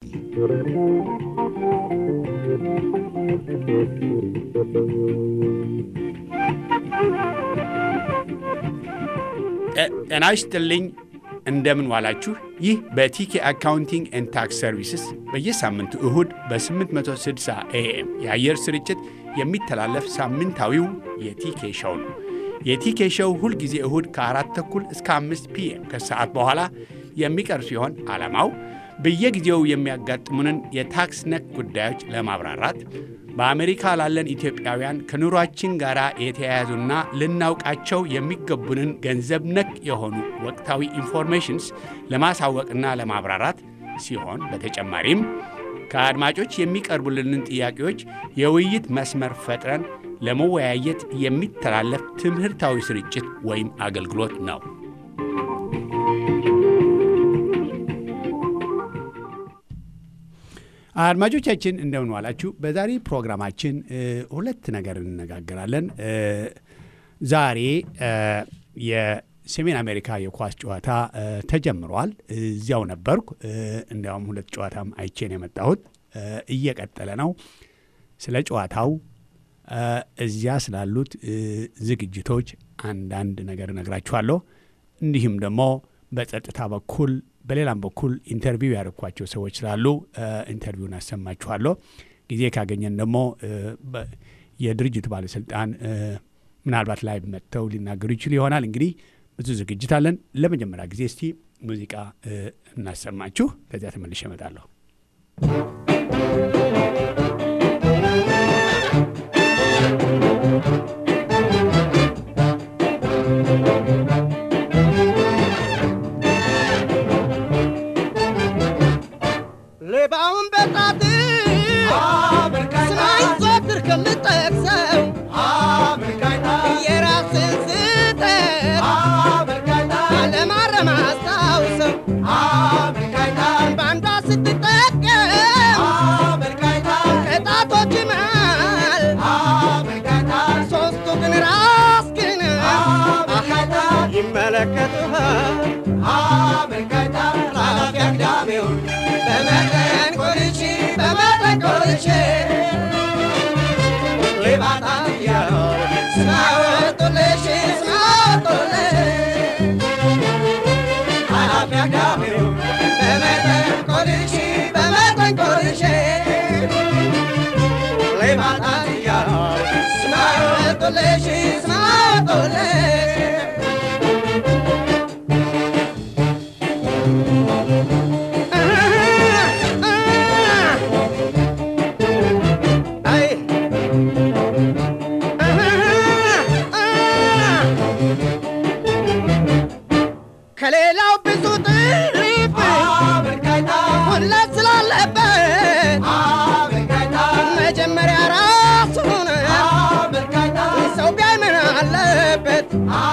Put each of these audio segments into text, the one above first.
ጤና ይስጥልኝ። እንደምን ዋላችሁ። ይህ በቲኬ አካውንቲንግ ኤንድ ታክስ ሰርቪስስ በየሳምንቱ እሁድ በ860 ኤኤም የአየር ስርጭት የሚተላለፍ ሳምንታዊው የቲኬ ሸው ነው። የቲኬ ሸው ሁልጊዜ እሁድ ከአራት ተኩል እስከ አምስት ፒኤም ከሰዓት በኋላ የሚቀርብ ሲሆን ዓላማው በየጊዜው የሚያጋጥሙንን የታክስ ነክ ጉዳዮች ለማብራራት በአሜሪካ ላለን ኢትዮጵያውያን ከኑሯችን ጋር የተያያዙና ልናውቃቸው የሚገቡንን ገንዘብ ነክ የሆኑ ወቅታዊ ኢንፎርሜሽንስ ለማሳወቅና ለማብራራት ሲሆን በተጨማሪም ከአድማጮች የሚቀርቡልንን ጥያቄዎች የውይይት መስመር ፈጥረን ለመወያየት የሚተላለፍ ትምህርታዊ ስርጭት ወይም አገልግሎት ነው። አድማጮቻችን እንደምን ዋላችሁ። በዛሬ ፕሮግራማችን ሁለት ነገር እንነጋገራለን። ዛሬ የሰሜን አሜሪካ የኳስ ጨዋታ ተጀምሯል። እዚያው ነበርኩ። እንዲያውም ሁለት ጨዋታም አይቼን የመጣሁት እየቀጠለ ነው። ስለ ጨዋታው እዚያ ስላሉት ዝግጅቶች አንዳንድ ነገር እነግራችኋለሁ። እንዲሁም ደግሞ በጸጥታ በኩል በሌላም በኩል ኢንተርቪው ያደረግኳቸው ሰዎች ስላሉ ኢንተርቪውን አሰማችኋለሁ። ጊዜ ካገኘን ደግሞ የድርጅቱ ባለስልጣን ምናልባት ላይ መጥተው ሊናገሩ ይችሉ ይሆናል። እንግዲህ ብዙ ዝግጅት አለን። ለመጀመሪያ ጊዜ እስቲ ሙዚቃ እናሰማችሁ፣ ከዚያ ተመልሼ እመጣለሁ። ሌባውን በጣት ስማኝ ዘወትር ከምጠቅሰው የራስን ስህተት አለማረም አስታውሰው በአንዷ ስትጠቀም ከጣቶች መሃል ሶስቱ ግን ራስ ግን ይመለከቱሃል ራፊ አግዳሚውን በመጠን ቆልቼ በመጠን ቆልቼ ሌባታት እያሉ ስማወጡልሽ ስማወጡልሽ ኃላፊ አግዳሚውን በመጠን ቆልቼ በመጠን ቆልቼ ሌባታት እያሉ ስማወጡልሽ ስማወጡልሽ ከሌላው ብዙ ጥሪፍ ሁለት ስላለበት መጀመሪያ ራሱን ሰው ቢያይ ምን አለበት?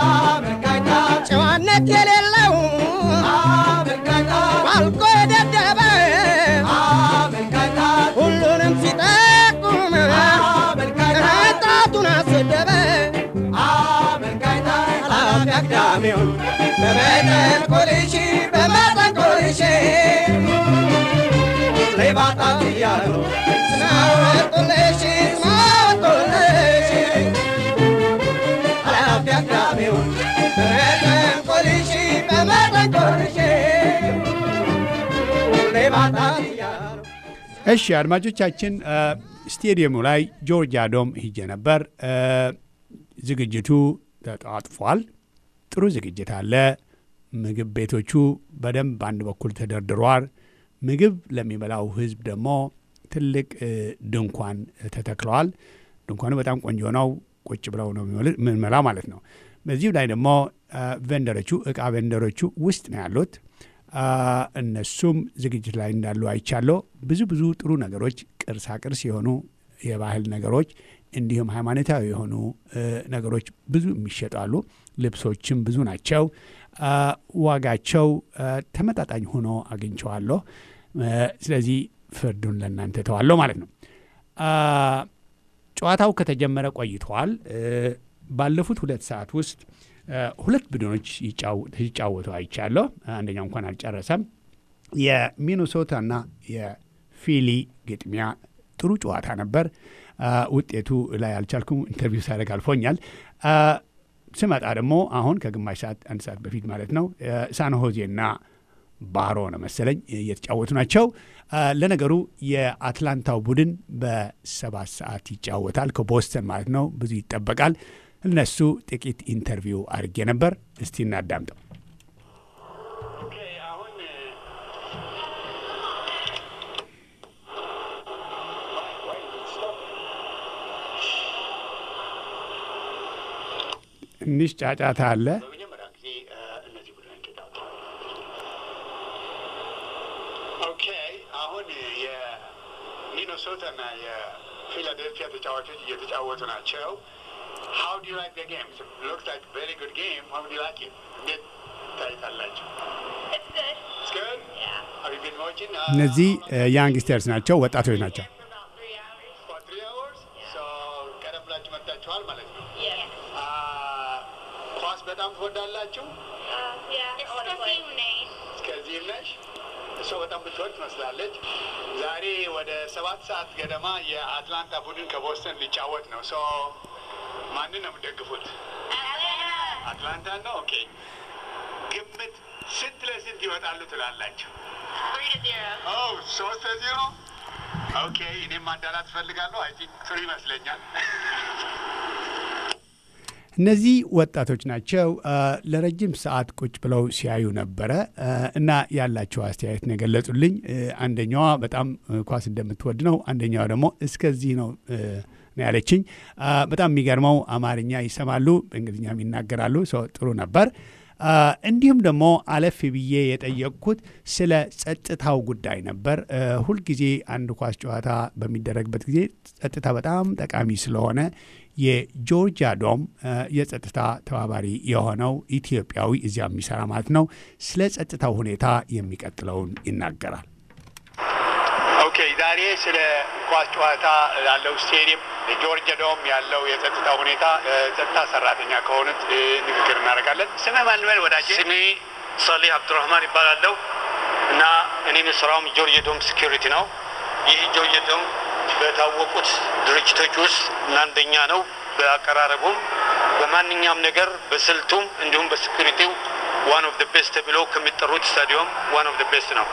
ጨዋነት የሌለው ባልቆ የደደበ ሁሉንም ሲጠቁም ጣቱን አሰደበ። ኃላፊ አግዳሚውን በመጠን ቆልሼ በመጠን ቆልሼ ሌባታት እያሉ ስማወጡልሽ ስማወጡልሽ ኃላፊ አግዳሚውን በመጠን ቆልሼ በመጠን ቆልሼ ሌባታት እያሉ እሺ አድማጮቻችን፣ ስቴዲየሙ ላይ ጆርጂያ ዶም ሂጄ ነበር። ዝግጅቱ ተጧጥፏል። ጥሩ ዝግጅት አለ። ምግብ ቤቶቹ በደንብ በአንድ በኩል ተደርድሯል። ምግብ ለሚበላው ሕዝብ ደግሞ ትልቅ ድንኳን ተተክለዋል። ድንኳኑ በጣም ቆንጆ ነው። ቁጭ ብለው ነው የምንመላው ማለት ነው። በዚሁ ላይ ደግሞ ቬንደሮቹ እቃ ቬንደሮቹ ውስጥ ነው ያሉት። እነሱም ዝግጅት ላይ እንዳሉ አይቻለሁ። ብዙ ብዙ ጥሩ ነገሮች፣ ቅርሳ ቅርስ የሆኑ የባህል ነገሮች እንዲሁም ሃይማኖታዊ የሆኑ ነገሮች ብዙ የሚሸጣሉ። ልብሶችም ብዙ ናቸው። ዋጋቸው ተመጣጣኝ ሆኖ አግኝቸዋለሁ። ስለዚህ ፍርዱን ለእናንተ ተዋለሁ ማለት ነው። ጨዋታው ከተጀመረ ቆይተዋል። ባለፉት ሁለት ሰዓት ውስጥ ሁለት ቡድኖች ሲጫወቱ አይቻለሁ። አንደኛው እንኳን አልጨረሰም። የሚኒሶታና ፊሊ ግጥሚያ ጥሩ ጨዋታ ነበር። ውጤቱ ላይ አልቻልኩም፣ ኢንተርቪው ሳደርግ አልፎኛል። ስመጣ ደግሞ አሁን ከግማሽ ሰዓት አንድ ሰዓት በፊት ማለት ነው ሳንሆዜና ባሮ ነው መሰለኝ እየተጫወቱ ናቸው። ለነገሩ የአትላንታው ቡድን በሰባት ሰዓት ይጫወታል ከቦስተን ማለት ነው። ብዙ ይጠበቃል። እነሱ ጥቂት ኢንተርቪው አድርጌ ነበር። እስቲ እናዳምጠው። ትንሽ ጫጫታ አለ። አሁን የሚኒሶታና የፊላዴልፊያ ተጫዋቾች እየተጫወቱ ናቸው። How do you like the game? It looks like a very good game. How do you like it? እንዴት ታይታላችሁ? It's good. It's good? Yeah. Have you been watching? Uh, እነዚህ ያንግስተርስ ናቸው፣ ወጣቶች ናቸው። For about three hours. For three hours? So ቀደም ብላችሁ መጥታችኋል ማለት ነው። Yeah. Uh, ኳስ በጣም ትወዳላችሁ? Uh, yeah. It's the same name. እስከዚህ ነሽ? እሷ በጣም ብትወድ ትመስላለች። ዛሬ ወደ ሰባት ሰዓት ገደማ የአትላንታ ቡድን ከቦስተን ሊጫወት ነው። ሶ ማንን ነው የምትደግፉት? አትላንታ ነው። ኦኬ። ግምት ስንት ለስንት ይወጣሉ ትላላችሁ? Three to zero. ኦ ሶስት ለዜሮ ኦኬ። እኔም ማዳላት እፈልጋለሁ። አይ ቲንክ ትሪ ይመስለኛል። እነዚህ ወጣቶች ናቸው። ለረጅም ሰዓት ቁጭ ብለው ሲያዩ ነበረ እና ያላቸው አስተያየት ነው የገለጹልኝ። አንደኛዋ በጣም ኳስ እንደምትወድ ነው፣ አንደኛዋ ደግሞ እስከዚህ ነው ነው ያለችኝ። በጣም የሚገርመው አማርኛ ይሰማሉ፣ በእንግሊዝኛም ይናገራሉ። ሰው ጥሩ ነበር። እንዲሁም ደግሞ አለፍ ብዬ የጠየቅኩት ስለ ጸጥታው ጉዳይ ነበር። ሁልጊዜ አንድ ኳስ ጨዋታ በሚደረግበት ጊዜ ጸጥታ በጣም ጠቃሚ ስለሆነ የጆርጂያ ዶም የጸጥታ ተባባሪ የሆነው ኢትዮጵያዊ እዚያ የሚሰራ ማለት ነው ስለ ጸጥታው ሁኔታ የሚቀጥለውን ይናገራል። ኦኬ ዛሬ ስለ ኳስ ጨዋታ ያለው ስቴዲየም ጆርጅ ዶም ያለው የጸጥታ ሁኔታ ጸጥታ ሰራተኛ ከሆኑት ንግግር እናደርጋለን። ስምህ ማን ልበል ወዳጄ? ስሜ ሳሌህ አብዱራህማን ይባላለሁ እና እኔ የምሰራውም ጆርጅ ዶም ሴኪሪቲ ነው። ይህ ጆርጅ ዶም በታወቁት ድርጅቶች ውስጥ አንደኛ ነው። በአቀራረቡም በማንኛውም ነገር በስልቱም እንዲሁም በሴኪሪቲው ዋን ኦፍ ደ ቤስት ተብሎ ከሚጠሩት ስታዲየም ዋን ኦፍ ደ ቤስት ነው።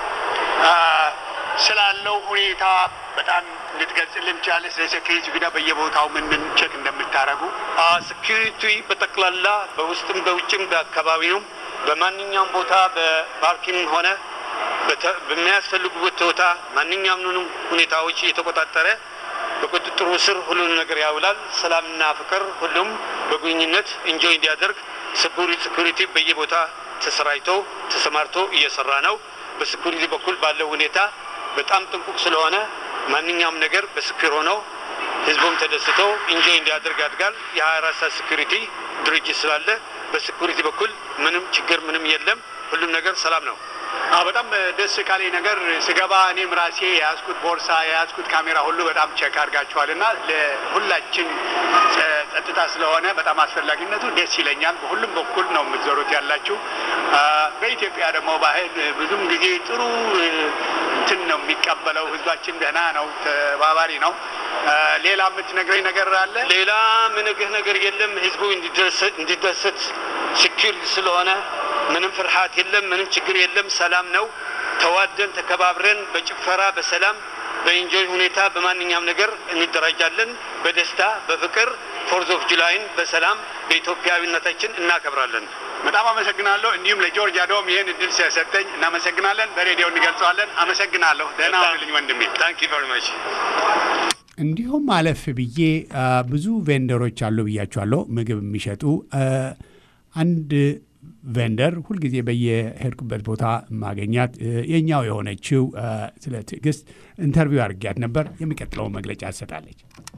ስላለው ሁኔታ በጣም እንድትገልጽልን ትችላለህ? ስለ ሴኪሪቲ ጉዳይ በየቦታው ምን ምን ቼክ እንደምታደርጉ ሴኪሪቲ በጠቅላላ በውስጥም በውጭም በአካባቢውም በማንኛውም ቦታ በፓርኪንግ ሆነ በተ- በሚያስፈልጉበት ቦታ ማንኛውም ሁኔታዎች እየተቆጣጠረ በቁጥጥሩ ስር ሁሉን ነገር ያውላል። ሰላምና ፍቅር ሁሉም በግንኙነት እንጆይ እንዲያደርግ ሴኩሪቲ በየቦታ ተሰራጭቶ ተሰማርቶ እየሰራ ነው። በሴኩሪቲ በኩል ባለው ሁኔታ በጣም ጥንቁቅ ስለሆነ ማንኛውም ነገር በስክር ሆነው ህዝቡም ተደስቶ ኢንጆይ እንዲያደርግ ያድጋል። የሀያ አራት ሰዓት ሴኩሪቲ ድርጅት ስላለ በሴኩሪቲ በኩል ምንም ችግር ምንም የለም። ሁሉም ነገር ሰላም ነው። አዎ በጣም ደስ ካለኝ ነገር ስገባ እኔም ራሴ የያዝኩት ቦርሳ የያዝኩት ካሜራ ሁሉ በጣም ቼክ አድርጋችኋል እና ለሁላችን ጸ- ጸጥታ ስለሆነ በጣም አስፈላጊነቱ ደስ ይለኛል። በሁሉም በኩል ነው የምትዞሩት ያላችሁ። አ፣ በኢትዮጵያ ደግሞ ባህል ብዙም ጊዜ ጥሩ እ፣ እንትን ነው የሚቀበለው። ህዝባችን ደህና ነው፣ ተባባሪ ነው። አ፣ ሌላ የምትነግረኝ ነገር አለ? ሌላ ምንግህ ነገር የለም። ህዝቡ እንዲደሰት- እንዲደሰት ሴኩር ስለሆነ ምንም ፍርሃት የለም፣ ምንም ችግር የለም። ሰላም ነው። ተዋደን ተከባብረን በጭፈራ በሰላም በኢንጆይ ሁኔታ በማንኛውም ነገር እንደራጃለን። በደስታ በፍቅር ፎርዝ ኦፍ ጁላይን በሰላም በኢትዮጵያዊነታችን እናከብራለን። በጣም አመሰግናለሁ። እንዲሁም ለጆርጂያ ዶም ይህን እድል ስለሰጠኝ እናመሰግናለን። በሬዲዮ እንገልጸዋለን። አመሰግናለሁ። ደህና ሁንልኝ ወንድሜ። ታንክ ዩ ቨሪ ማች። እንዲሁም አለፍ ብዬ አ፣ ብዙ ቬንደሮች አሉ ብያቸዋለሁ፣ ምግብ የሚሸጡ አ፣ አንድ ቬንደር ሁልጊዜ በየሄድኩበት ቦታ ማገኛት እ፣ የኛው የሆነችው አ፣ ስለ ትዕግስት ኢንተርቪው አድርጊያት ነበር። የሚቀጥለውን መግለጫ ትሰጣለች።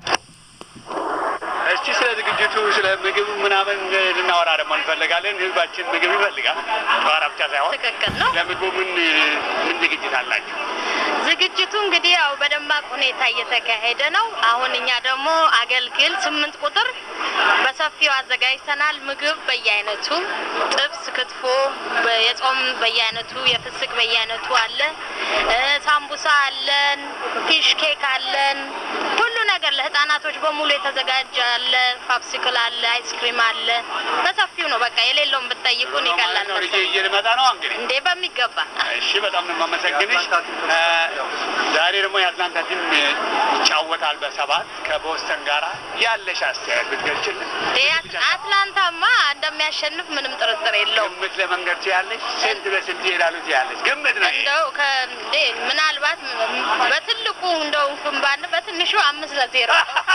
እስቲ ስለ ዝግጅቱ ስለ ምግብ ምናምን ልናወራ ደግሞ እንፈልጋለን። ህዝባችን ምግብ ይፈልጋል። ጨዋታ ብቻ ሳይሆን ትክክል ነው። ለምግቡ ምን ምን ዝግጅት አላችሁ? ዝግጅቱ እንግዲህ ያው በደማቅ ሁኔታ እየተካሄደ ነው። አሁን እኛ ደግሞ አገልግል ስምንት ቁጥር በሰፊው አዘጋጅተናል። ምግብ በየአይነቱ ጥብስ፣ ክትፎ፣ በ- የጾም በየአይነቱ፣ የፍስክ በየአይነቱ አለ። እ፣ ሳምቡሳ አለን፣ ፊሽ ኬክ አለን። ሁሉ ነገር ለህፃናቶች በሙሉ የተዘጋጀ አለ። ፓፕሲክል አለ፣ አይስክሪም አለ። በሰፊው ነው በቃ የሌለውን ብትጠይቁን ይቀላል ነው ልጄ መሰለኝ። ይዤ ልመጣ ነው እንግዲህ እንዴ በሚገባ እሺ በጣም ነው የማመሰግንሽ። እ፣ ዛሬ ደግሞ የአትላንታ ቲም ይጫወታል በሰባት ከቦስተን ጋራ ያለሽ አስተያየት ብትገልጭልን። እንዴ አትላንታማ እንደሚያሸንፍ ምንም ጥርጥር የለውም። ግምት ለመንገድ ትያለሽ? ስንት በስንት ይሄዳሉ ትያለሽ? ግምት ነው ይሄ። እንደው ከእንዴ ምናልባት በትልቁ እንደው እንኳን ባን በትንሹ አምስት ለዜሮ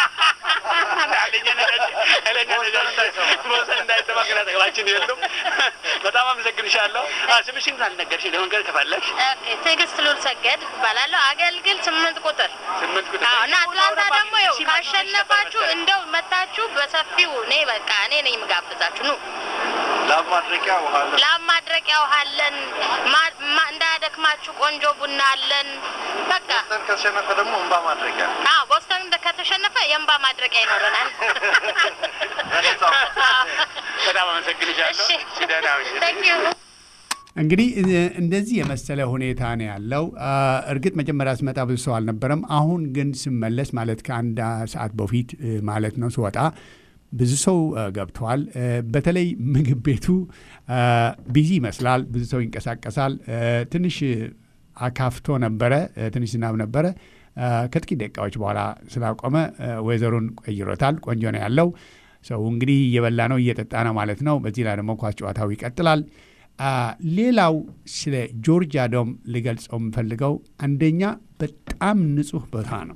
እንዳይሰማግናጠቅላችን የሉም። በጣም አመሰግንሻለሁ። አ፣ ስምሽን ካልነገርሽ ለመንገድ ከፈለግሽ ኦኬ፣ ትዕግስት ሉል ሰገድ እባላለሁ። አገልግል ስምንት ቁጥር ስምንት ቁጥር አዎ። እና አትላንታ ደግሞ ይኸው ካሸነፋችሁ እንደው መታችሁ በሰፊው እኔ በቃ እኔ ነኝ የምጋብዛችሁ ኑ። ላብ ማድረቂያ ውሃ አለ። ላም ማድረቂያ ውሃ አለን። ማ- ማ- እንዳያደክማችሁ ቆንጆ ቡና አለን። በቃ ቦስተን ከተሸነፈ ደግሞ እንባ ማድረቂያ አዎ፣ ቦስተን እንደ- ከተሸነፈ የእንባ ማድረቂያ ይኖረናል። በጣም አመሰግንሻለሁ። እሺ፣ እሺ፣ ደህና ሁኚ። Thank you። እንግዲህ እ- እንደዚህ የመሰለ ሁኔታ ነው ያለው። አ፣ እርግጥ መጀመሪያ ስመጣ ብዙ ሰው አልነበረም። አሁን ግን ስመለስ ማለት ከአንድ ሰዓት በፊት እ፣ ማለት ነው ስወጣ ብዙ ሰው እ፣ ገብተዋል። እ፣ በተለይ ምግብ ቤቱ አ፣ ቢዚ ይመስላል። ብዙ ሰው ይንቀሳቀሳል። እ፣ ትንሽ አካፍቶ ነበረ። እ፣ ትንሽ ዝናብ ነበረ። አ፣ ከጥቂት ደቂቃዎች በኋላ ስላቆመ እ፣ ወይዘሩን ቀይሮታል። ቆንጆ ነው ያለው። ሰው እንግዲህ እየበላ ነው እየጠጣ ነው ማለት ነው። በዚህ ላይ ደግሞ ኳስ ጨዋታው ይቀጥላል። አ፣ ሌላው ስለ ጆርጂያ ዶም ልገልጸው የምፈልገው አንደኛ በጣም ንጹህ ቦታ ነው።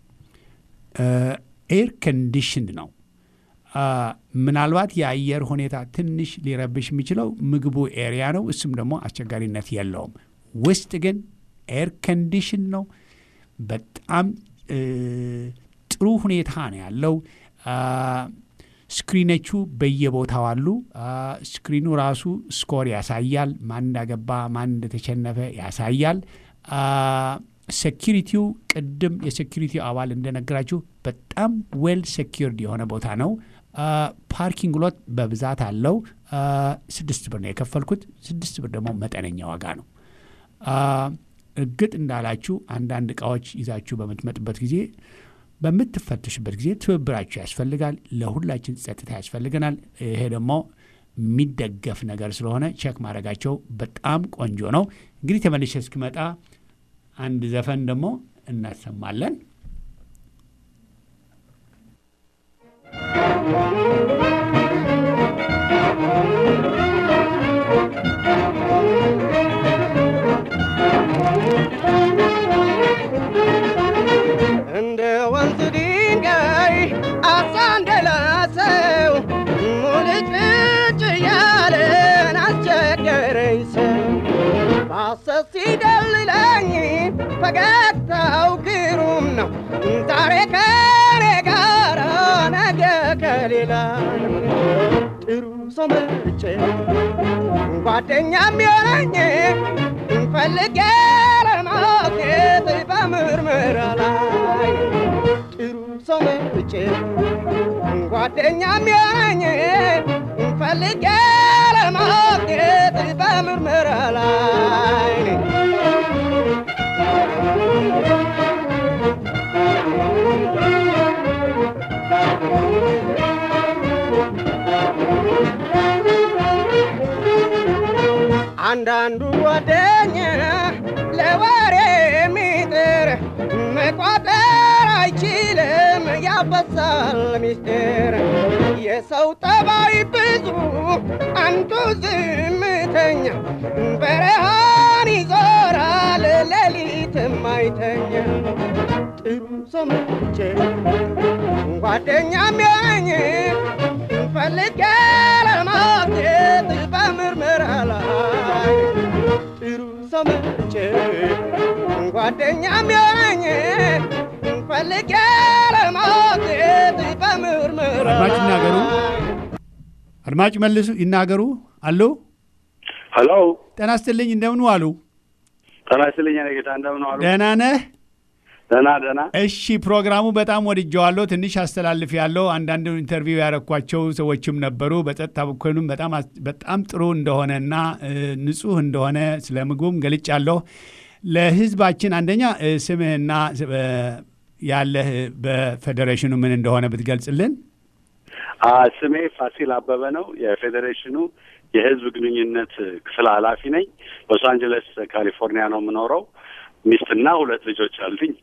ኤር ኮንዲሽንድ ነው። አ፣ ምናልባት የአየር ሁኔታ ትንሽ ሊረብሽ የሚችለው ምግቡ ኤሪያ ነው። እሱም ደግሞ አስቸጋሪነት የለውም። ውስጥ ግን ኤር ኮንዲሽን ነው። በጣም እ፣ ጥሩ ሁኔታ ነው ያለው። አ፣ ስክሪኖቹ በየቦታው አሉ። አ፣ ስክሪኑ ራሱ ስኮር ያሳያል። ማን እንዳገባ ማን እንደተሸነፈ ያሳያል። አ፣ ሴኪሪቲው ቅድም የሴኪሪቲው አባል እንደነገራችሁ በጣም ዌል ሴኪርድ የሆነ ቦታ ነው። አ፣ ፓርኪንግ ሎት በብዛት አለው። አ፣ ስድስት ብር ነው የከፈልኩት። ስድስት ብር ደግሞ መጠነኛ ዋጋ ነው። አ፣ እርግጥ እንዳላችሁ አንዳንድ እቃዎች ይዛችሁ በምትመጡበት ጊዜ በምትፈተሽበት ጊዜ ትብብራችሁ ያስፈልጋል። ለሁላችን ጸጥታ ያስፈልገናል። ይሄ ደግሞ የሚደገፍ ነገር ስለሆነ ቼክ ማድረጋቸው በጣም ቆንጆ ነው። እንግዲህ ተመልሼ እስክመጣ አንድ ዘፈን ደግሞ እናሰማለን። እንደ ወንዝ ድንጋይ አሳ እንደላሰው ሙልጭልጭ ያለን አስቸገረኝ ሰው ባሰስ ሲደልለኝ ፈገግታው ግሩም ነው ዛሬ ከኔ ጋር ነገ ከሌላ ጥሩ ሰው መርጬ ጓደኛም የሆነኝ ፈልጌ ለማግኘት በምርመራ ላይ ጥሩ ሰው መርጬ ጓደኛም የሆነኝ ፈልጌ ለማግኘት በምርመራ ላይ አንዳንዱ ጓደኛ ለወሬ የሚጥር መቋጠር አይችልም ያፈሳል ሚስጥር የሰው ጠባይ ብዙ አንዱ ዝምተኛ በረሃን ይዞራል ሌሊትም አይተኛ ጥሩ ሰው መርጬ ጓደኛም ያኝ ፈልጌ ለማግኘት በምርመራ ላይ ጥሩ ሰው መርጬ ጓደኛም ያኝ ፈልጌ ለማግኘት በምርመራ አድማጭ ይናገሩ። አድማጭ መልሱ ይናገሩ። አሉ ሄሎ ጤና ይስጥልኝ። እንደምን አሉ? ጤና ይስጥልኝ እኔ ጌታ እንደምን ዋሉ? ደህና ነህ? ደህና ደህና። እሺ ፕሮግራሙ በጣም ወድጀዋለሁ። ትንሽ አስተላልፍ ያለው አንዳንድ ኢንተርቪው ያረኳቸው ሰዎችም ነበሩ። በጸጥታ በኩልም በጣም አስ- በጣም ጥሩ እንደሆነና እ፣ ንጹህ እንደሆነ ስለ ምግቡም ገልጫለሁ። ለህዝባችን አንደኛ እ፣ ስምህና እ፣ ያለህ በፌዴሬሽኑ ምን እንደሆነ ብትገልጽልን። አ፣ ስሜ ፋሲል አበበ ነው። የፌዴሬሽኑ የህዝብ ግንኙነት ክፍል ኃላፊ ነኝ። ሎስ አንጀለስ ካሊፎርኒያ ነው የምኖረው። ሚስትና ሁለት ልጆች አሉኝ።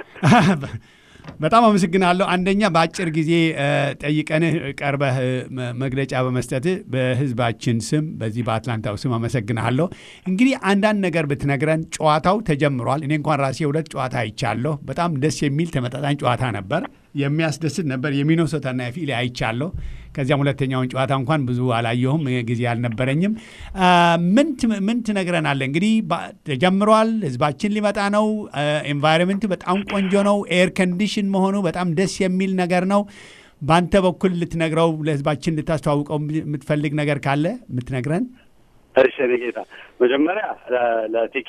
በጣም አመሰግናለሁ። አንደኛ በአጭር ጊዜ እ፣ ጠይቀንህ ቀርበህ እ፣ መ- መግለጫ በመስጠትህ በህዝባችን ስም በዚህ በአትላንታው ስም አመሰግንሃለሁ። እንግዲህ አንዳንድ ነገር ብትነግረን፣ ጨዋታው ተጀምሯል። እኔ እንኳን ራሴ ሁለት ጨዋታ አይቻለሁ። በጣም ደስ የሚል ተመጣጣኝ ጨዋታ ነበር። የሚያስደስት ነበር። የሚኖሶታና የፊሌ አይቻለሁ። ከዚያም ሁለተኛውን ጨዋታ እንኳን ብዙ አላየሁም፣ ጊዜ አልነበረኝም። አ፣ ምን ት- ምን ትነግረናለህ? እንግዲህ ባ- ተጀምሯል። ህዝባችን ሊመጣ ነው። ኤንቫይሮንመንቱ በጣም ቆንጆ ነው። ኤር ኮንዲሽን መሆኑ በጣም ደስ የሚል ነገር ነው። በአንተ በኩል ልትነግረው ለህዝባችን ልታስተዋውቀው የምትፈልግ ነገር ካለ የምትነግረን? እሺ እኔ ጌታ መጀመሪያ ለ- ለቲኬ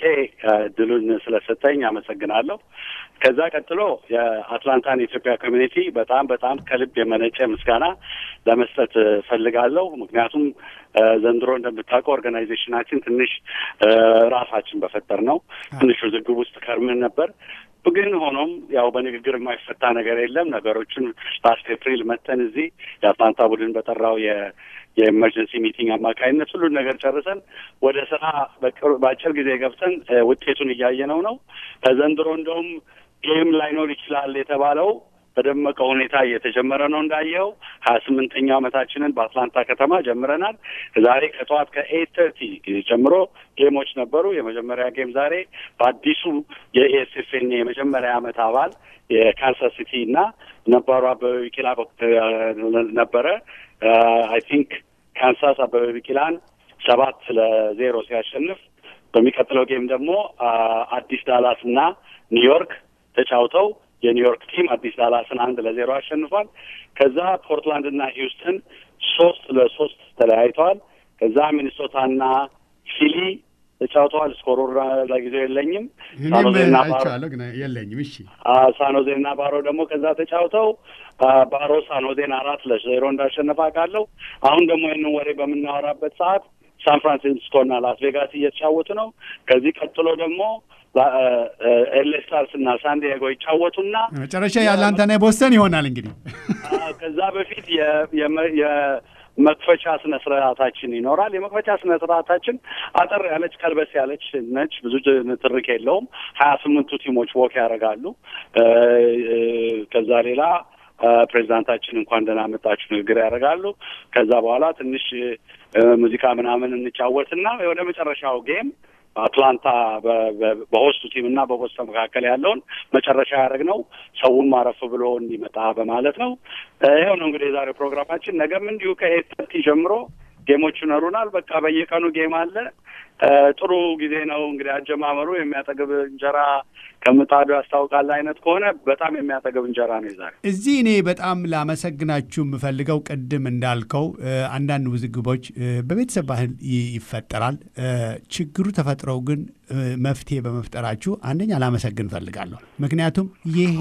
ድሉን ስለሰጠኝ አመሰግናለሁ። ከዛ ቀጥሎ የአትላንታን የኢትዮጵያ ኮሚኒቲ በጣም በጣም ከልብ የመነጨ ምስጋና ለመስጠት እ፣ ፈልጋለሁ። ምክንያቱም እ፣ ዘንድሮ እንደምታውቀው ኦርጋናይዜሽናችን ትንሽ እ፣ ራሳችን በፈጠር ነው ትንሽ ውዝግብ ውስጥ ከርምን ነበር። ግን ሆኖም ያው በንግግር የማይፈታ ነገር የለም። ነገሮችን ላስት ኤፕሪል መተን እዚህ የአትላንታ ቡድን በጠራው የ የኤመርጀንሲ ሚቲንግ አማካኝነት ሁሉን ነገር ጨርሰን ወደ ስራ በቅርብ- በአጭር ጊዜ ገብተን እ፣ ውጤቱን እያየነው ነው። ዘንድሮ እንደውም ጌም ላይኖር ይችላል የተባለው በደመቀ ሁኔታ እየተጀመረ ነው። እንዳየኸው ሀያ ስምንተኛው ዓመታችንን በአትላንታ ከተማ ጀምረናል። ዛሬ ከጠዋት ከኤት ተርቲ ጀምሮ ጌሞች ነበሩ። የመጀመሪያ ጌም ዛሬ በአዲሱ የኤስኤፍኤን የመጀመሪያ ዓመት አባል የካንሳስ ሲቲ እና ነባሩ አበበ ቢቂላ በኩል ነበረ። አይ ቲንክ ካንሳስ አበበ ቢቂላን ሰባት ለዜሮ ሲያሸንፍ በሚቀጥለው ጌም ደግሞ አ፣ አዲስ ዳላስ እና ኒውዮርክ ተጫውተው የኒውዮርክ ቲም አዲስ ዳላስን አንድ ለዜሮ አሸንፏል። ከዛ ፖርትላንድ እና ሂውስተን ሶስት ለሶስት ተለያይተዋል። ከዛ ሚኒሶታና ፊሊ ተጫውተዋል። ስኮሩ ለጊዜው የለኝም። ሳኖዜና ባሮ አይቼዋለሁ ግን የለኝም። እሺ ሳኖዜና ባሮ ደግሞ ከዛ ተጫውተው አ፣ ባሮ ሳኖዜን አራት ለዜሮ እንዳሸነፈ አውቃለሁ። አሁን ደግሞ ይህንን ወሬ በምናወራበት ሰዓት ሳን ፍራንሲስኮና ላስ ቬጋስ እየተጫወቱ ነው። ከዚህ ቀጥሎ ደግሞ ኤሌ ስታርስ እና ሳን ዲዬጎ ይጫወቱና መጨረሻ የአትላንታና የቦስተን ይሆናል እንግዲህ አ፣ ከዛ በፊት የ- የመ- የመክፈቻ ስነ ስርዓታችን ይኖራል። የመክፈቻ ስነ ስርዓታችን አጠር ያለች ከልበስ ያለች ነች። ብዙ ንትርክ የለውም። ሀያ ስምንቱ ቲሞች ወክ ያደርጋሉ። እ፣ እ፣ ከዛ ሌላ አ፣ ፕሬዚዳንታችን እንኳን ደህና መጣችሁ ንግግር ያደርጋሉ። ከዛ በኋላ ትንሽ እ፣ ሙዚቃ ምናምን እንጫወትና ወደ መጨረሻው ጌም አትላንታ በ- በ- በሆስቱ ቲም እና በቦስተን መካከል ያለውን መጨረሻ ያደረግነው ሰውን ማረፍ ብሎ እንዲመጣ በማለት ነው። እ፣ ይኸው ነው እንግዲህ የዛሬው ፕሮግራማችን። ነገም እንዲሁ ከኤት ተርቲ ጀምሮ ጌሞች ይኖሩናል። በቃ በየቀኑ ጌም አለ። እ፣ ጥሩ ጊዜ ነው እንግዲህ አጀማመሩ። የሚያጠግብ እንጀራ ከምጣዱ ያስታውቃል አይነት ከሆነ በጣም የሚያጠግብ እንጀራ ነው የዛሬ። እዚህ እኔ በጣም ላመሰግናችሁ የምፈልገው ቅድም እንዳልከው እ፣ አንዳንድ ውዝግቦች እ፣ በቤተሰብ ባህል ይ- ይፈጠራል። እ፣ ችግሩ ተፈጥረው ግን እ፣ መፍትሄ በመፍጠራችሁ አንደኛ ላመሰግን እፈልጋለሁ። ምክንያቱም ይሄ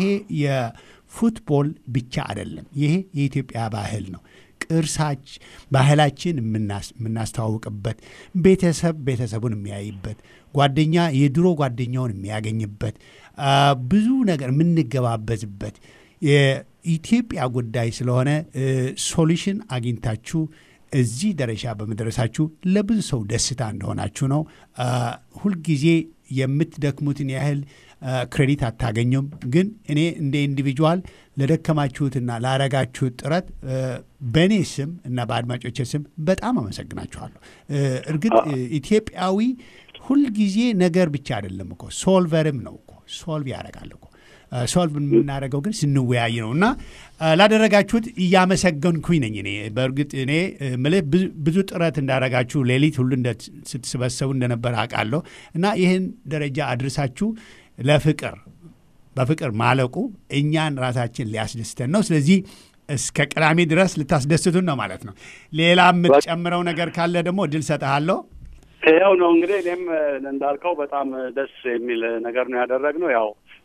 የፉትቦል ብቻ አይደለም፣ ይሄ የኢትዮጵያ ባህል ነው። ቅርሳች ባህላችን የምናስ- የምናስተዋውቅበት ቤተሰብ ቤተሰቡን የሚያይበት ጓደኛ የድሮ ጓደኛውን የሚያገኝበት አ፣ ብዙ ነገር የምንገባበዝበት የኢትዮጵያ ጉዳይ ስለሆነ እ፣ ሶሉሽን አግኝታችሁ እዚህ ደረጃ በመድረሳችሁ ለብዙ ሰው ደስታ እንደሆናችሁ ነው። አ፣ ሁልጊዜ የምትደክሙትን ያህል አ፣ ክሬዲት አታገኙም። ግን እኔ እንደ ኢንዲቪጁዋል ለደከማችሁትና ላረጋችሁት ጥረት እ፣ በእኔ ስም እና በአድማጮቼ ስም በጣም አመሰግናችኋለሁ። እ፣ እርግጥ እ፣ ኢትዮጵያዊ ሁልጊዜ ነገር ብቻ አይደለም እኮ ሶልቨርም ነው እኮ ሶልቭ ያደርጋል እኮ እ፣ ሶልቭ የምናደርገው ግን ስንወያይ ነው እና እ፣ ላደረጋችሁት እያመሰገንኩኝ ነኝ። እኔ በእርግጥ እኔ እ፣ ምልህ ብዙ- ብዙ ጥረት እንዳደረጋችሁ ሌሊት ሁሉ እንደ- ስትሰበሰቡ እንደነበረ አውቃለሁ እና ይህን ደረጃ አድርሳችሁ ለፍቅር በፍቅር ማለቁ እኛን ራሳችን ሊያስደስተን ነው። ስለዚህ እስከ ቅዳሜ ድረስ ልታስደስቱን ነው ማለት ነው። ሌላ የምትጨምረው ነገር ካለ ደግሞ እድል ሰጠሃለሁ። ይኸው ነው እንግዲህ እኔም እ፣ እንዳልከው በጣም ደስ የሚል ነገር ነው ያደረግነው። ያው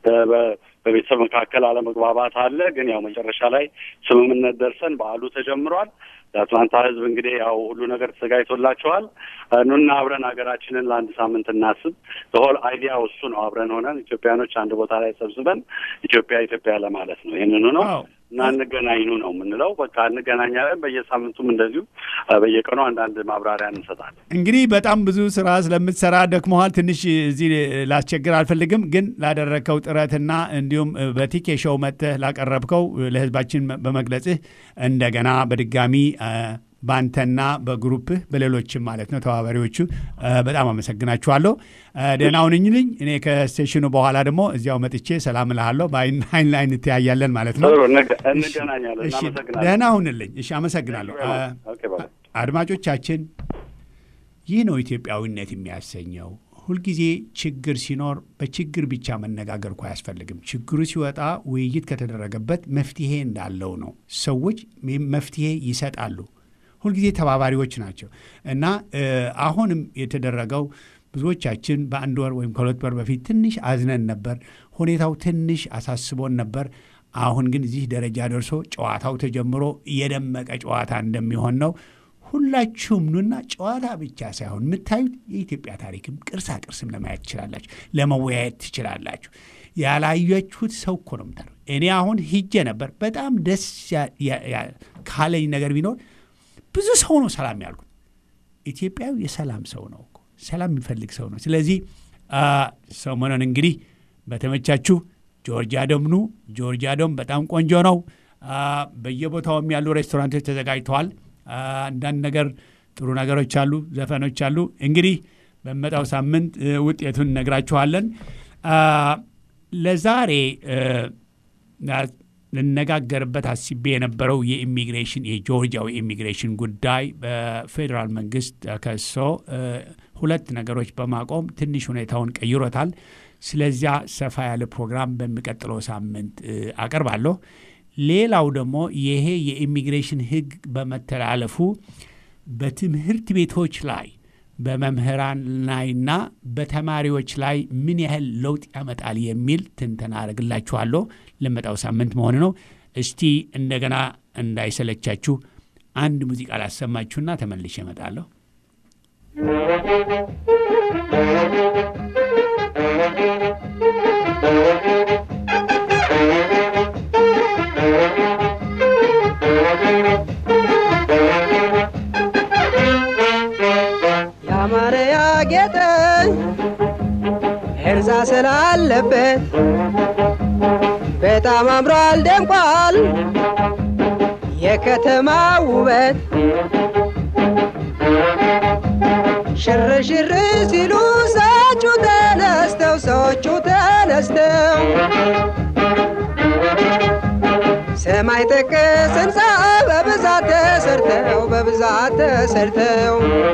በ- በቤተሰብ መካከል አለመግባባት አለ። ግን ያው መጨረሻ ላይ ስምምነት ደርሰን በዓሉ ተጀምሯል። የአትላንታ ሕዝብ እንግዲህ ያው ሁሉ ነገር ተዘጋጅቶላቸዋል። ኑና አብረን ሀገራችንን ለአንድ ሳምንት እናስብ። ሆል አይዲያው እሱ ነው። አብረን ሆነን ኢትዮጵያኖች አንድ ቦታ ላይ ሰብስበን ኢትዮጵያ ኢትዮጵያ ለማለት ነው። ይህንኑ ነው አዎ። እና እንገናኙ ነው የምንለው። በቃ እንገናኛለን። በየሳምንቱም እንደዚሁ አ፣ በየቀኑ አንዳንድ ማብራሪያ እንሰጣለን። እንግዲህ በጣም ብዙ ስራ ስለምትሰራ ደክመሃል። ትንሽ እዚህ ላስቸግር አልፈልግም፣ ግን ላደረግከው ጥረትና እንዲሁም በቲኬ ሾው መጥተህ ላቀረብከው ለህዝባችን በመግለጽህ እንደገና በድጋሚ አ፣ በአንተና በግሩፕህ በሌሎችም ማለት ነው ተባባሪዎቹ አ፣ በጣም አመሰግናችኋለሁ። አ፣ ደህና ሁንልኝ። እኔ ከስቴሽኑ በኋላ ደግሞ እዚያው መጥቼ ሰላም እልሃለሁ። በአይን አይን ላይ እንተያያለን ማለት ነው። ጥሩ እንገ- እንገናኛለን። እሺ፣ እናመሰግናለን። ደህና ሁንልኝ። እሺ፣ አመሰግናለሁ። አ፣ ኦኬ፣ ባይ። አድማጮቻችን ይህ ነው ኢትዮጵያዊነት የሚያሰኘው። ሁልጊዜ ችግር ሲኖር በችግር ብቻ መነጋገር እኮ አያስፈልግም። ችግሩ ሲወጣ ውይይት ከተደረገበት መፍትሄ እንዳለው ነው። ሰዎች መፍትሄ ይሰጣሉ። ሁልጊዜ ተባባሪዎች ናቸው እና እ፣ አሁንም የተደረገው ብዙዎቻችን በአንድ ወር ወይም ከሁለት ወር በፊት ትንሽ አዝነን ነበር። ሁኔታው ትንሽ አሳስቦን ነበር። አሁን ግን እዚህ ደረጃ ደርሶ ጨዋታው ተጀምሮ የደመቀ ጨዋታ እንደሚሆን ነው። ሁላችሁም ኑና ጨዋታ ብቻ ሳይሆን የምታዩት የኢትዮጵያ ታሪክም ቅርሳ ቅርስም ለማየት ትችላላችሁ፣ ለመወያየት ትችላላችሁ። ያላያችሁት ሰው እኮ ነው የምታየው። እኔ አሁን ሂጄ ነበር። በጣም ደስ ያ- ያ- ያ- ካለኝ ነገር ቢኖር ብዙ ሰው ነው ሰላም ያልኩት። ኢትዮጵያዊ የሰላም ሰው ነው እኮ ሰላም የሚፈልግ ሰው ነው። ስለዚህ አ፣ ሰሞኑን እንግዲህ በተመቻችሁ ጆርጂያ ዶም ኑ። ጆርጂያ ዶም በጣም ቆንጆ ነው። አ፣ በየቦታውም ያሉ ሬስቶራንቶች ተዘጋጅተዋል። አ፣ አንዳንድ ነገር ጥሩ ነገሮች አሉ፣ ዘፈኖች አሉ። እንግዲህ በመጣው ሳምንት እ፣ ውጤቱን እነግራችኋለን። አ፣ ለዛሬ እ፣ ና- ልነጋገርበት አስቤ የነበረው የኢሚግሬሽን የጆርጂያው የኢሚግሬሽን ጉዳይ በፌዴራል መንግስት ተከሶ እ፣ ሁለት ነገሮች በማቆም ትንሽ ሁኔታውን ቀይሮታል። ስለዚያ ሰፋ ያለ ፕሮግራም በሚቀጥለው ሳምንት እ፣ አቀርባለሁ። ሌላው ደግሞ ይሄ የኢሚግሬሽን ሕግ በመተላለፉ በትምህርት ቤቶች ላይ በመምህራን ላይና በተማሪዎች ላይ ምን ያህል ለውጥ ያመጣል የሚል ትንተና አደርግላችኋለሁ። ለመጣው ሳምንት መሆን ነው። እስቲ እንደገና እንዳይሰለቻችሁ አንድ ሙዚቃ ላሰማችሁና ተመልሼ እመጣለሁ። ያማረ ያጌጠ ህንፃ ስላለበት በጣም አምሯል ደምቋል የከተማ ውበት ሽር ሽር ሲሉ ሰዎቹ ተነስተው ሰዎቹ ተነስተው ሰማይ ጠቀስ ህንፃ በብዛት ተሰርተው በብዛት ተሰርተው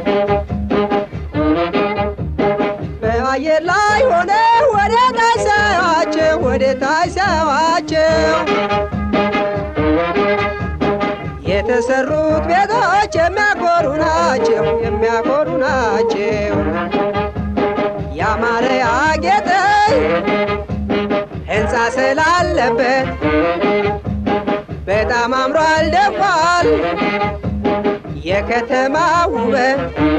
በአየር ላይ ሆነ ወደ ታች ሳያቸው ወደ ታች ሳያቸው የተሰሩት ቤቶች የሚያኮሩ ናቸው የሚያኮሩ ናቸው። ያማረ ያጌጠ ህንፃ ስላለበት በጣም አምሯል ደምቋል የከተማ ውበት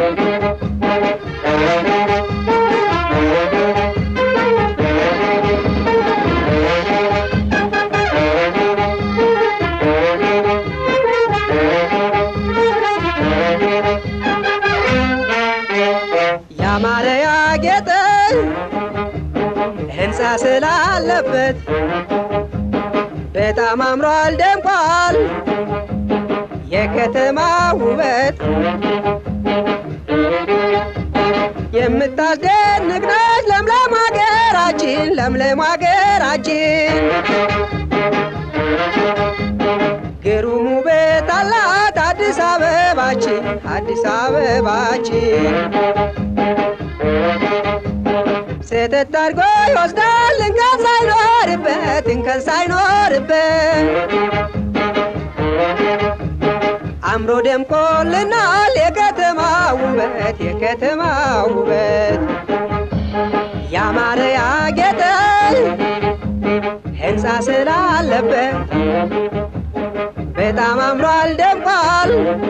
ያማረ ያጌጠ ህንፃ ስላለበት በጣም አምሯል ደምቋል የከተማ ውበት የምታስደንቅ ነች ለምለም ሀገራችን ለምለም ሀገራችን ግሩም ውበት አላት አዲስ አበባችን አዲስ አበባችን ስህተት አድርጎ ይወስዳል እንከን ሳይኖርበት እንከን ሳይኖርበት አምሮ ደምቆልናል የከተማ ውበት የከተማ ውበት ያማረ ያጌጠ ህንፃ ስላለበት በጣም አምሯል ደምቋል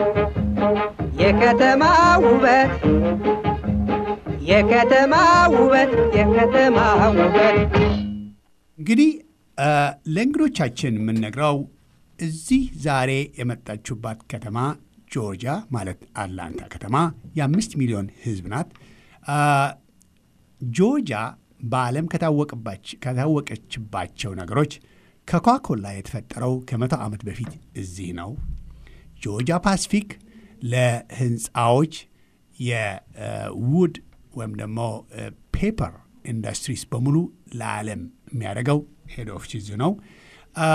የከተማ ውበት የከተማ ውበት የከተማ ውበት እንግዲህ እ፣ ለእንግዶቻችን የምንነግረው እዚህ ዛሬ የመጣችሁባት ከተማ ጆርጂያ ማለት አትላንታ ከተማ የአምስት ሚሊዮን ህዝብ ናት። አ፣ ጆርጂያ በዓለም ከታወቀባች- ከታወቀችባቸው ነገሮች ከኮካኮላ የተፈጠረው ከመቶ ዓመት በፊት እዚህ ነው። ጆርጂያ ፓሲፊክ ለህንፃዎች የውድ ወይም ደግሞ ፔፐር ኢንዱስትሪስ በሙሉ ለዓለም የሚያደርገው ሄድ ኦፊስ እዚህ ነው። አ፣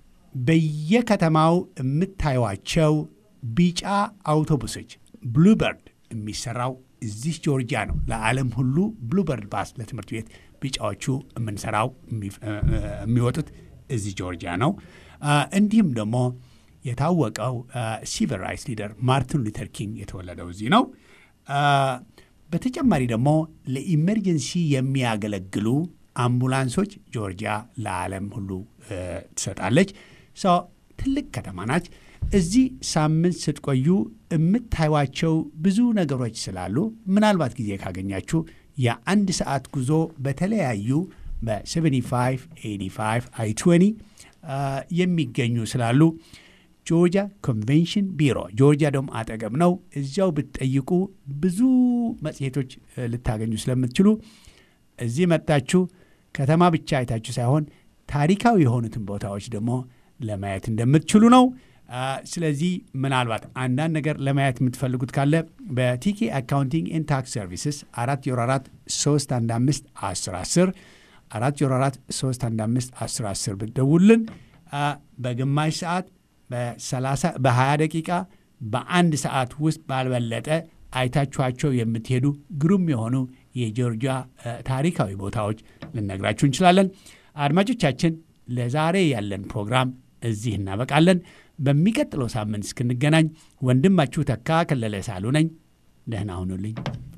በየከተማው የምታዩቸው ቢጫ አውቶቡሶች ብሉበርድ የሚሰራው እዚህ ጆርጂያ ነው። ለዓለም ሁሉ ብሉበርድ ባስ ለትምህርት ቤት ቢጫዎቹ የምንሰራው የሚፍ- እ- እ- የሚወጡት እዚህ ጆርጂያ ነው። አ፣ እንዲሁም ደግሞ የታወቀው ሲቪል ራይትስ ሊደር ማርቲን ሉተር ኪንግ የተወለደው እዚህ ነው። አ፣ በተጨማሪ ደግሞ ለኢመርጀንሲ የሚያገለግሉ አምቡላንሶች ጆርጂያ ለዓለም ሁሉ እ፣ ትሰጣለች። ሰው ትልቅ ከተማ ናች። እዚህ ሳምንት ስትቆዩ የምታዩቸው ብዙ ነገሮች ስላሉ ምናልባት ጊዜ ካገኛችሁ የአንድ ሰዓት ጉዞ በተለያዩ በ75 85 አይ 20 አ፣ የሚገኙ ስላሉ ጆርጂያ ኮንቬንሽን ቢሮ ጆርጂያ ደግሞ አጠገብ ነው። እዚያው ብትጠይቁ ብዙ መጽሔቶች እ፣ ልታገኙ ስለምትችሉ እዚህ መጣችሁ ከተማ ብቻ አይታችሁ ሳይሆን ታሪካዊ የሆኑትን ቦታዎች ደግሞ ለማየት እንደምትችሉ ነው። አ፣ ስለዚህ ምናልባት አንዳንድ ነገር ለማየት የምትፈልጉት ካለ በቲኬ አካውንቲንግ ኤንድ ታክስ ሰርቪስስ አራት ዜሮ አራት ሶስት አንድ አምስት አስር አስር አራት ዜሮ አራት ሶስት አንድ አምስት አስር አስር ብትደውሉልን አ፣ በግማሽ ሰዓት በሰላሳ በሀያ ደቂቃ በአንድ ሰዓት ውስጥ ባልበለጠ አይታችኋቸው የምትሄዱ ግሩም የሆኑ የጆርጂያ እ፣ ታሪካዊ ቦታዎች ልነግራችሁ እንችላለን። አድማጮቻችን ለዛሬ ያለን ፕሮግራም እዚህ እናበቃለን። በሚቀጥለው ሳምንት እስክንገናኝ ወንድማችሁ ተካ ከለለ ሳሉ ነኝ። ደህና ሁኑልኝ።